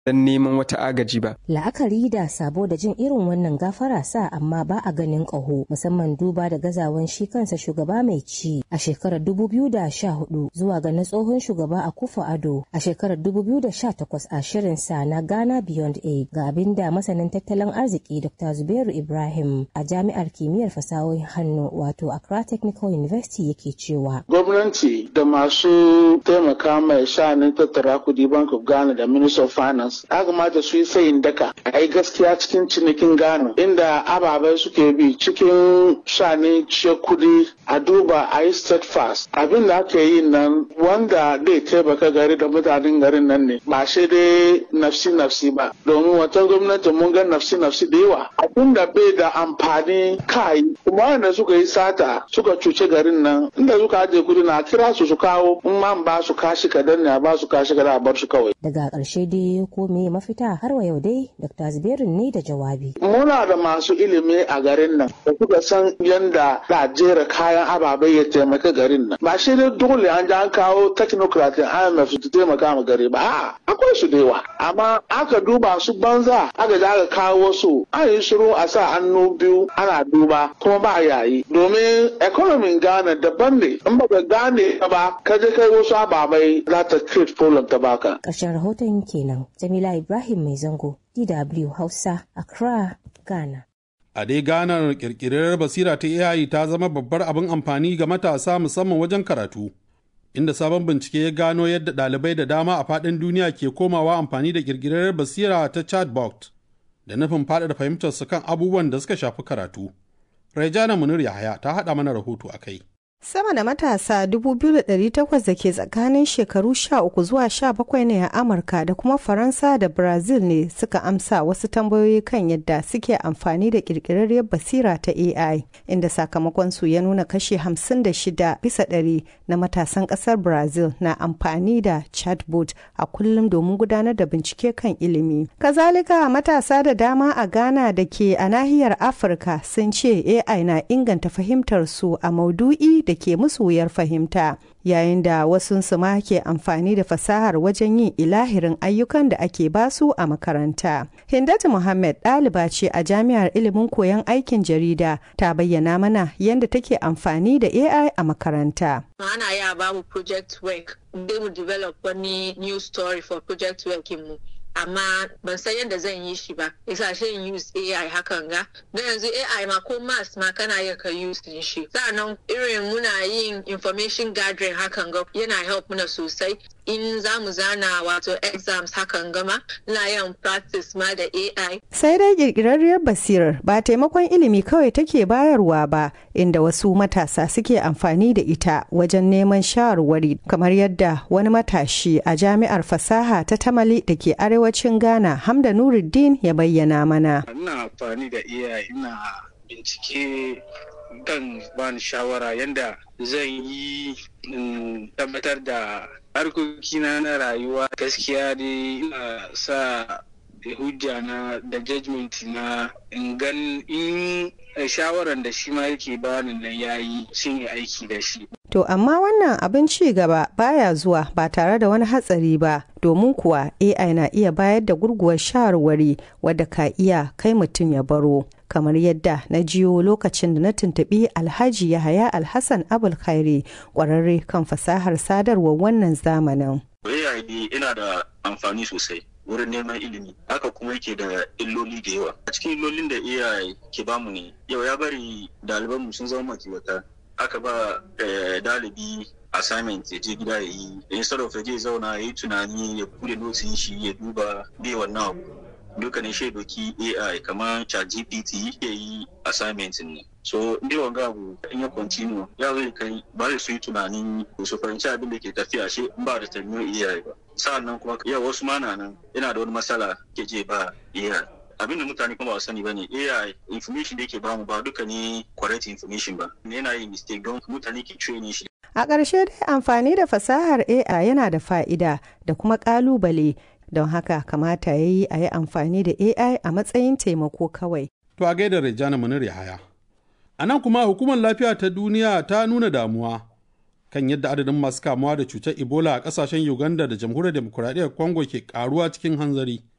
don neman wata agaji ba. La'akari da sabo da jin irin wannan gafara sa amma ba a ganin ƙaho musamman duba da gazawan shi kansa shugaba mai ci a shekarar 2014 zuwa ga na tsohon shugaba a kufa ado a shekarar 2018 a shirin sa na Ghana Beyond Aid ga abin da masanin tattalin arziki Dr. Zubairu Ibrahim a jami'ar kimiyyar fasahohin hannu wato Accra Technical University yake cewa. Gwamnati da masu taimaka mai sha'anin tattara kudi Bank of Ghana da Minister of Finance ya kamata su yi sayin daka a yi gaskiya cikin cinikin Ghana inda ababai suke bi cikin sha'anin ciyar kudi a duba a yi steadfast abin da aka yi nan wanda zai taimaka gari da mutanen garin nan ne ba shi dai nafsi nafsi ba domin wata gwamnati mun ga nafsi nafsi da yawa abin da bai da amfani kai kuma wanda suka yi sata suka cuce garin nan inda suka ajiye kudi na kira su su kawo in ma ba su kashi kadan ne a ba su kashi kadan a bar su kawai daga ƙarshe dai ko me mafita har wa yau dai dr zubairu ne da jawabi muna da masu ilimi a garin nan da suka san yanda da jera kayan ababai ya taimaka garin nan ba shi dai dole an ji an kawo technocrat IMF su taimaka ma gari ba a'a akwai su da yawa amma aka duba su banza aka ji aka kawo su an yi shiru a sa hannu biyu ana duba kuma ba yayi domin economy Ghana daban ne in baka gane ba ka je kai wasu ababai za ta create problem ta baka ƙarshen rahoton kenan Jamila Ibrahim Mai Zango DW Hausa Accra Ghana A dai ganar kirkirar basira ta AI ta zama babbar abin amfani ga matasa musamman wajen karatu, inda sabon bincike ya gano yadda ɗalibai da dama a faɗin duniya ke komawa amfani da kirkirar basira ta chatbot da nufin faɗaɗa fahimtarsu kan abubuwan da suka shafi karatu. Raijana Munir Yahaya ta haɗa mana rahoto a kai. Sama da matasa 2,800 da ke tsakanin shekaru 13 zuwa 17 ne a Amurka da kuma Faransa da Brazil ne suka amsa wasu tambayoyi kan yadda suke amfani da kirkirarriyar basira ta AI, inda sakamakonsu ya nuna kashe 56 bisa ɗari na matasan ƙasar Brazil na amfani da chatbot a kullum domin gudanar da bincike kan ilimi. Kazalika matasa da dama a Ghana da ke a nahiyar Afirka sun ce AI na inganta fahimtar su a maudu'i da ke musu wuyar fahimta yayin da wasunsu ma ke amfani da fasahar wajen yin ilahirin ayyukan da ake basu a makaranta. Hindatu Muhammad ɗaliba ce a jami'ar ilimin koyon aikin jarida ta bayyana mana yadda take amfani da AI a makaranta. Ana ya ba mu project work, dai mu develop wani new story for project work mu. amma ban san yadda zan yi shi ba isa shi in use AI hakan ga don yanzu AI ma ko mass ma kana iya ka use din shi sa'annan irin muna yin information gathering hakan ga yana help muna sosai in za mu zana wato exams hakan gama ina yin practice ma da AI. Sai dai kirkirarriyar basirar ba taimakon ilimi kawai take bayarwa ba inda wasu matasa suke amfani da ita wajen neman shawarwari kamar yadda wani matashi a jami'ar fasaha ta tamale da ke arewacin Ghana Hamda Nuruddin ya bayyana mana. Ina amfani da AI ina bincike kan bani shawara yadda zan yi tabbatar da harkokina na rayuwa gaskiya dai ina sa hujja na da judgment na in gan in shawaran da shi ma yake bani nan yayi sun yi aiki da shi To amma wannan abin ci gaba baya zuwa ba tare da wani hatsari ba domin kuwa AI na iya bayar da gurguwar shawarwari wadda ka iya kai mutum ya baro. kamar yadda na jiyo lokacin da na tuntuɓi alhaji yahaya alhassan abul khairi ƙwararre kan fasahar sadarwar wannan zamanin. AI ina da amfani sosai wurin neman ilimi haka kuma yake da illoli da yawa a cikin illolin da AI ke bamu ne yau ya bari ɗalibanmu sun zama makiwata aka ba dalibi assignment ya je gida ya yi instead of ya je zauna ya yi tunani ya bude notin shi ya duba bai wannan abu dukkanin shaidoki AI kamar ChatGPT ya yi assignment ne. So, ni wanga abu in ya continue ya zai kai ba zai su yi tunanin su fahimci abin da ke tafiya shi in ba da tanyo AI ba. Sa'an nan kuma yau wasu mana nan yana da wani matsala ke je ba AI. abin da mutane kuma ba sani ba ne AI information da yake bamu ba duka ne correct information ba. Yana yin mistake don mutane ke training shi. A ƙarshe dai amfani da fasahar AI yana da fa'ida da kuma ƙalubale don haka kamata ya yi a yi amfani da AI a matsayin taimako kawai. To a gaida Rejana Munir Yahaya. A nan kuma hukumar lafiya ta duniya ta nuna damuwa kan yadda adadin masu kamuwa da cutar ebola a kasashen uganda da jamhuriyar demokuraɗiyyar congo ke karuwa cikin hanzari